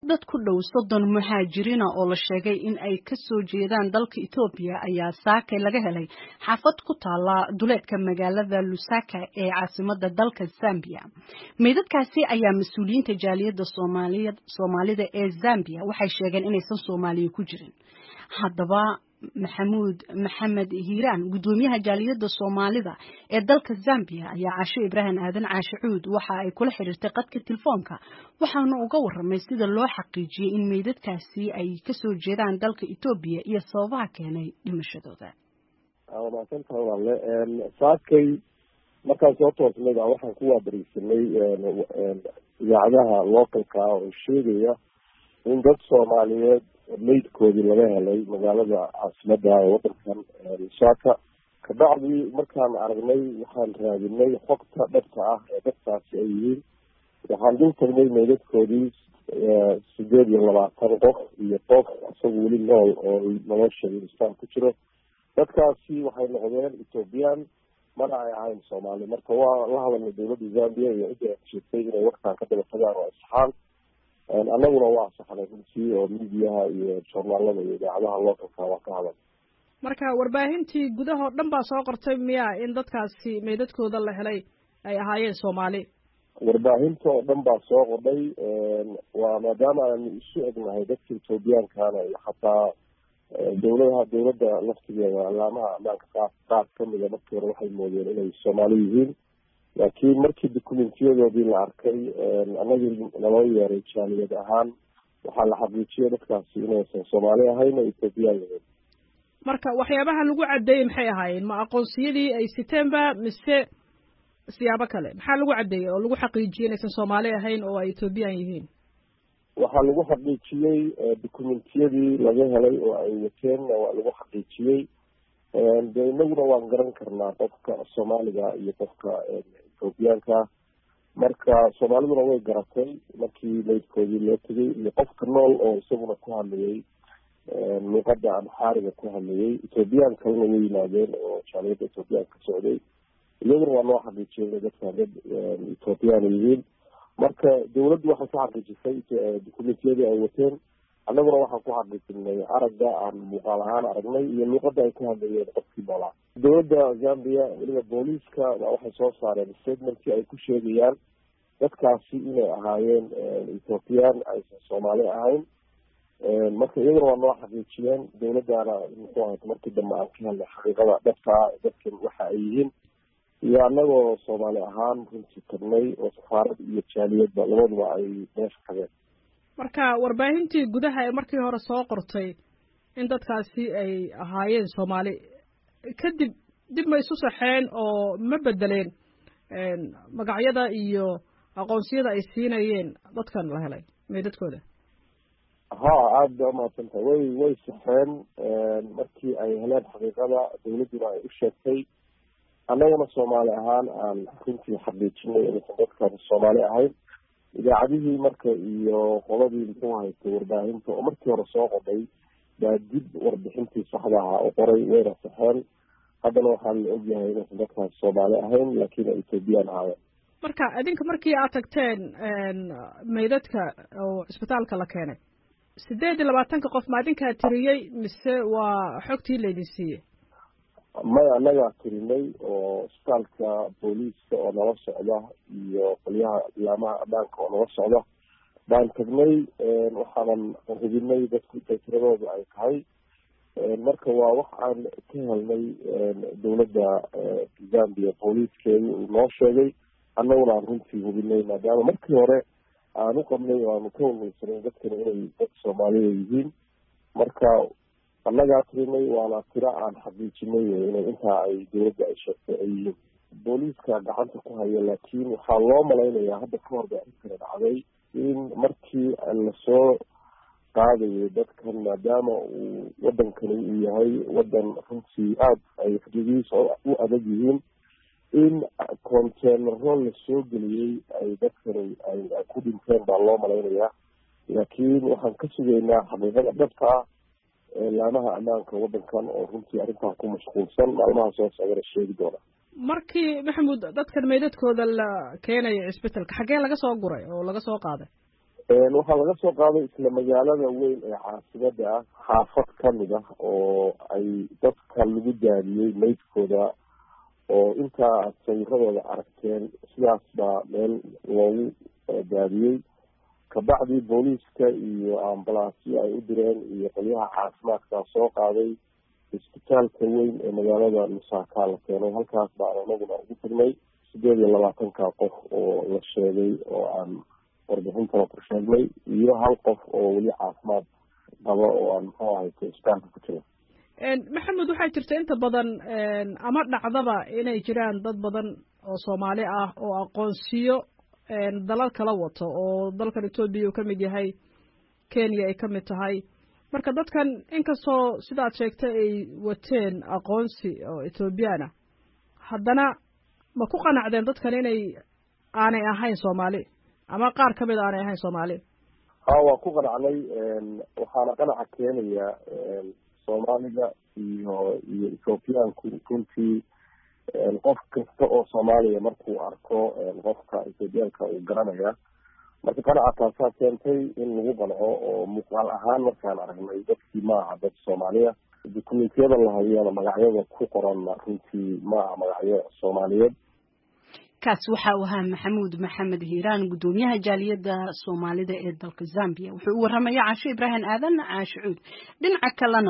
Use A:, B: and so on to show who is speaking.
A: dad ku dhow soddon muhaajiriina oo la sheegay in ay ka soo jeedaan dalka Ethiopia ayaa saakay laga helay xaafad ku taala duleedka magaalada Lusaka ee caasimadda dalka Zambia. Meydadkaasi ayaa mas-uuliyiinta jaaliyadda Soomaaliyeed Soomaalida ee Zambia waxay sheegeen inaysan Soomaaliya ku jirin. Haddaba maxamuud maxamed hiiraan guddoomiyaha jaaliyadda soomaalida ee dalka zambia ayaa caasho ibraahim aadan caashe cuud waxa ay kula xiriirtay qadka telefoonka waxaana uga waramay sida loo xaqiijiyey in meydadkaasi ay kasoo jeedaan dalka etoobiya iyo sababaha keenay dhimashadooda
B: wanaagsantahay wale saakay markaan soo toosnay baa waxaan ku waabariisanay idaacadaha localka oo sheegaya in dad soomaaliyeed meydkoodii laga helay magaalada caasimada ee wadankan lusaka kabacdii markaan aragnay waxaan raadinay xogta dhabta ah ee dadkaasi ay yihiin waxaan dul tagnay meydadkoodii sideed iyo labaatan qof iyo qof isaga weli nool oo nolosha istaan ku jiro dadkaasi waxay noqdeen ethoobiyan mana ay ahayn soomaali marka waa la hadalnay dowladda zambia iyo cidda sheegtay inay warkaan ka daba tagaan oo asxaan annaguna waa saxnay runtii oo midiyaha iyo joornaalada iyo idaacadaha localka waa ka hadal
C: marka warbaahintii gudahoo dhan baa soo qortay miya in dadkaasi meydadkooda la helay ay ahaayeen soomaali
B: warbaahinta oo dhan baa soo qordhay waa maadaama aanu isu egnahay dadka ethoobiyankana iyo xataa dowladaha dowladda laftigeeda alaamaha ammaanka qaar qaar kamida markii hore waxay moodeen inay soomaali yihiin laakiin markii documentyadoodii la arkay anagii naloo yeeray jaaliyad ahaan waxaa la xaqiijiyay dadkaasi inaysan soomaali ahayn oo ethoobiyan yihiin
C: marka waxyaabaha lagu caddeeyey maxay ahaayeen ma aqoonsiyadii ay siteenba mise siyaabo kale maxaa lagu caddeeyey oo lagu xaqiijiyey inaysan soomaali ahayn oo ay ethoobiyan yihiin
B: waxaa lagu xaqiijiyey documentiyadii laga helay oo ay wateenna waa lagu xaqiijiyey de inaguna waan garan karnaa qofka soomaaliga iyo qofka ethoobiyaanka marka soomaaliduna way garatay markii meydkoodii loo tegay iyo qofka nool oo isaguna ku hadlayay luuqada amxaariga ku hadlayay ethoobiyan kalena way yimaadeen oo jaaliyadda ethoobiyan ka socday iyaguna waa noo xaqiijiyay dadkan dad ethoobiyan yihiin marka dawladdu waxay ku xaqiijisay documentiyadii ay wateen annaguna waxaan ku xaqiijinay aragga aan muuqaal ahaan aragnay iyo luuqada ay ku hadlayeen qofkii noolaa dowladda zambia weliba booliiska waxay soo saareen statementkii ay ku sheegayaan dadkaasi inay ahaayeen ethoobiyan aysan soomaali ahayn marka iyaguna waa noo xaqiijiyeen dowladdaana muxuu ahayd markii dambe aan ka helnay xaqiiqada dhabtaa dadkan waxa ay yihiin iyo annagoo soomaali ahaan runtii tagnay oo safaarad iyo jaaliyadba labaduba ay meesha tageen
C: marka warbaahintii gudaha ee markii hore soo qortay in dadkaasi ay ahaayeen soomaali kadib dib ma isu saxeen oo ma bedeleen magacyada iyo aqoonsiyada ay siinayeen dadkan la helay meydadkooda
B: ha aada ba umahadsan tahay way way saxeen markii ay heleen xaqiiqada dawladduna ay u sheegtay annagana soomaali ahaan aan runtii xaqiijinay inaysan dadkan soomaali ahayn idaacadihii marka iyo qoladii muxuu haystay warbaahinta oo markii hore soo qoday baa dib warbixintii saxda ahaa u qoray wayna saxeen haddana waxaa la ogyahay inaysan dadkaas soomaali ahayn laakiin ay ethoobiyan ahaayeen
C: marka idinka markii aad tagteen meydadka oo cisbitaalka la keenay sideed iyo labaatanka qof ma idinkaa tiriyey mise waa xogtii laydin siiyey
B: maya annagaa tirinay oo isbitaalka booliiska oo nala socda iyo qolyaha ilaamaha ammaanka oo nala socda baan tagnay waxaanan hubinay dadku intay tiradooda ay tahay marka waa wax aan ka helnay dowladda zambia booliiskeedi uu noo sheegay annaguna aan runtii hubinay maadaama markii hore aan u qabnay oo aanu ka walweysanay dadkani inay dad soomaalida yihiin marka annagaa tirinay waana tiro aan xaqiijinay inay intaa ay dowladda ay sheegtay ay yihiin booliiska gacanta ku haya laakiin waxaa loo malaynayaa hadda ka hor ba arrinkani dhacday in markii lasoo qaadayo dadkan maadaama uu wadankani uu yahay wadan runtii aada ay xuduudihiisa u adag yihiin in conteenaro lasoo geliyey ay dadkani ay ku dhinteen baa loo malaynayaa laakiin waxaan ka sugaynaa xaqiiqada dhabta ah laamaha ammaanka wadankan oo runtii arrintaa ku mashquulsan maalmaha soo socdana sheegi doona
C: markii maxamuud dadkan meydadkooda la keenayo cisbitalka xaggee laga soo guray oo laga soo qaaday
B: waxaa laga soo qaaday isla magaalada weyn ee caasimada ah xaafad kamid ah oo ay dadka lagu daadiyey meydkooda oo intaa aad sawiradooda aragteen sidaas baa meel loogu daadiyey kabacdii booliiska iyo ambalaasyo ay u direen iyo qolyaha caafimaadka soo qaaday isbitaalka weyn ee magaalada lusaka la keenay halkaas baan anaguna ugu tagnay sideed iyo labaatanka qof oo la sheegay oo aan warbixintana ku sheegnay iyo hal qof oo weli caafimaad qaba oo aan muxuu ahayta isbitaalka ku jira
C: maxamed waxaa jirta inta badan ama dhacdaba inay jiraan dad badan oo soomaali ah oo aqoonsiyo dalal kala wato oo dalkan etoobiya uu ka mid yahay kenya ay ka mid tahay marka dadkan inkastoo sidaad sheegtay ay wateen aqoonsi oo ethoobiyaana haddana ma ku qanacdeen dadkan inay aanay ahayn soomaali ama qaar ka mid aanay ahayn soomaali
B: ha waa ku qanacnay waxaana qanaca keenaya soomaaliga iyo iyo ethoobiyaanku runtii qof kasta oo soomaaliya markuu arko qofka ethoobiyaanka uu garanaya marka qanaca taasaa keentay in lagu qanco oo muuqaal ahaan markaan aragnay dadkii maaha dad soomaaliya dukumentiyada la hayana magacyada ku qoranna runtii maaha magacyo soomaaliyeed
A: kaas waxa uu ahaa maxamuud maxamed hiiraan guddoomiyaha jaaliyadda soomaalida ee dalka zambia wuxuu u warramaya caasho ibraahim aadan caasho cuud dhinaca kalena